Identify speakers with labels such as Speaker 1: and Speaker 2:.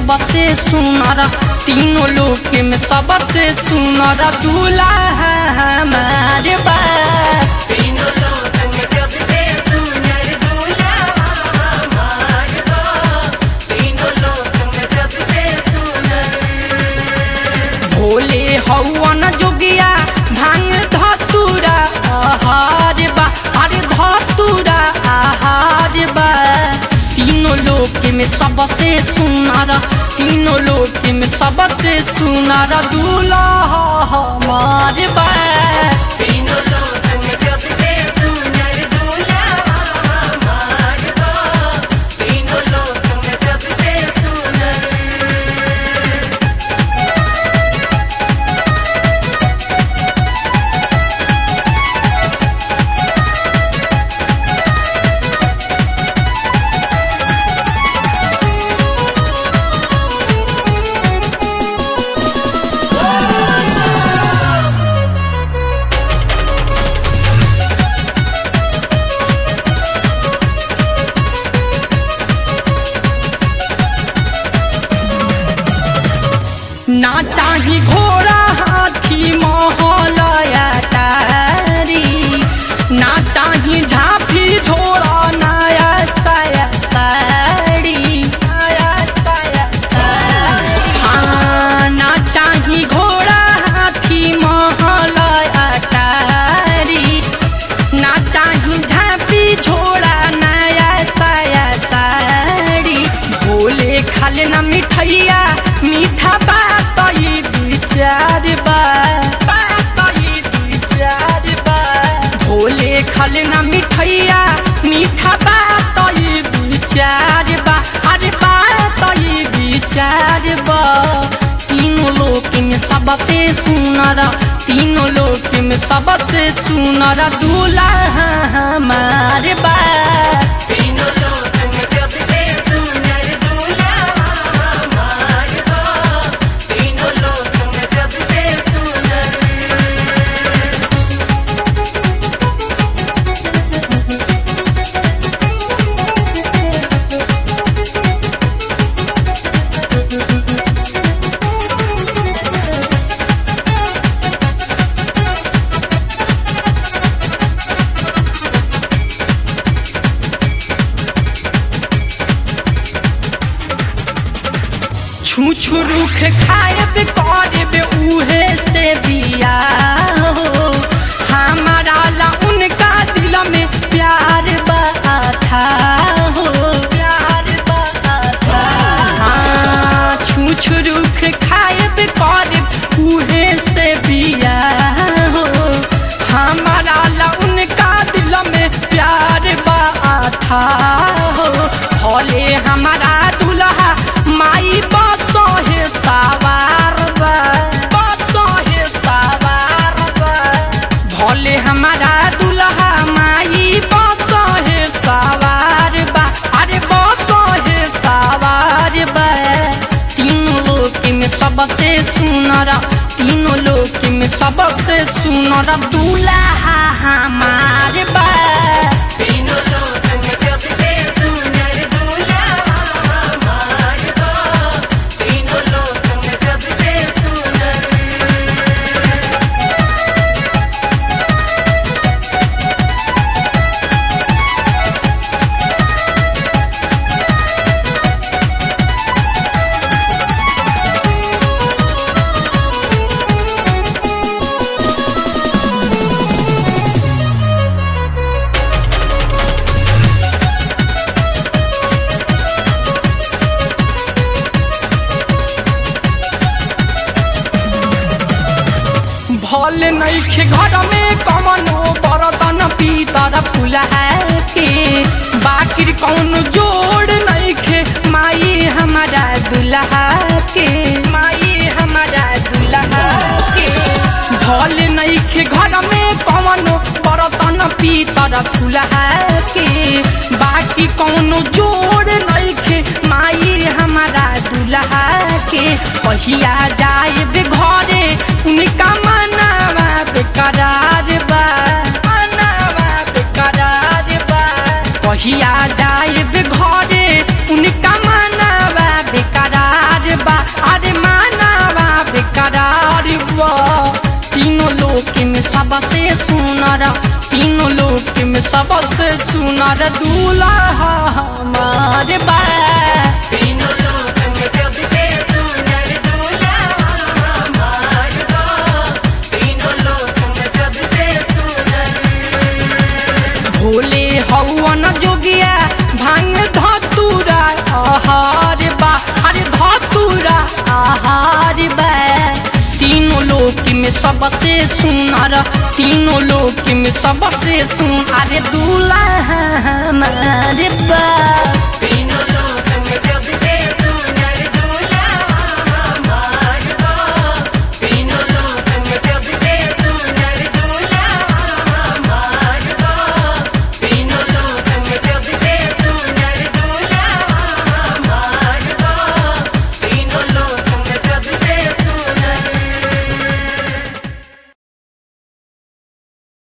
Speaker 1: सबसे सुनर तीनों लोक में सबसे सुनर दूल्हा हमारे बा
Speaker 2: तीनों लोक में सबसे सुंदर दूल्हा हमार बा तीनों लोक में सबसे सुंदर
Speaker 1: भोले हौवन जोगिया भांग धतुरा आहार बा अरे धतुरा आहार बा तीनों लोक में सबसे सुनर तीनों लोक में सबसे सुनर दूल्हा हमार बा
Speaker 2: तीनों लोक में सबसे सुंदर दूल्हा हमार बा तीनों लोक में सबसे सुंदर
Speaker 1: ना चाही घोड़ा हाथी महलया तारी ना चाही झांपी झोड़ा नया साया साड़ी नया साया साड़ी हाँ ना चाही घोड़ा हाथी महलया तारी ना चाही झांपी झोड़ा नया साया साड़ी भोले खाले ना मिठैया मीठा बात ई विचार बा बात ई विचार बा भोले खाले ना मिठैया मीठा बात ई विचार बा अरे बात ई विचार बा तीनों लोक में सबसे सुनर तीनों लोक में सबसे सुनर दूल्हा हमारे बा
Speaker 2: तीनों लोक में सबसे सुंदर दूल्हा हमार बा तीनों लोक में सबसे सुंदर
Speaker 1: छू छू रुख खाएब करब उहे से बिया हो हमारा ला उनका दिल में प्यार बाथा हो प्यार बाथा हाँ छू छू रुख खाएब करब उहे से बिया हो हमारा ला उनका दिल में प्यार बाथा हो भले हमारा दुल्हा माई बसहे सवार बा बसहे सवार बा भले हमारा दुल्हा माई बसहे सवार बा अरे बसहे सवार बा तीनों लोक में सबसे सुनर तीनों लोक में सबसे सुनर दूल्हा हमारे बा
Speaker 2: तीनों लोक में सबसे सुंदर दूल्हा हमार बा तीनों लोक में सबसे सुंदर
Speaker 1: भल नैखे घर में कमनो बरतन पीतर फुलहा के बाकिर कौन जोड़ नैखे माई हमारा दुल्हा के माई हमारा दुल्हा के भल नैखे घर में कमनो बरतन पीतर फुलहा के बाकी कौनो जोड़ नैखे माई हमारा दुल्हा के पहिया जाए घरे उनका मनावा बेकरार बा मनावा बेकरार बा पहिया जाए घरे उनका मनावा बेकरार सबसे सुनर तीनों लोक में सबसे सुनर दूल्हा हमारे बा
Speaker 2: तीनों लोक में सबसे सुंदर दूल्हा हमार बा तीनों लोक में सबसे सुंदर
Speaker 1: भोले हवन जोगिया भांग धतुरा आहार बा अरे धतुरा आहार बा तीनों लोक में सबसे सुनर तीनों लोक में सबसे सुन अरे दूल्हा हमारे बा
Speaker 2: तीनों लोक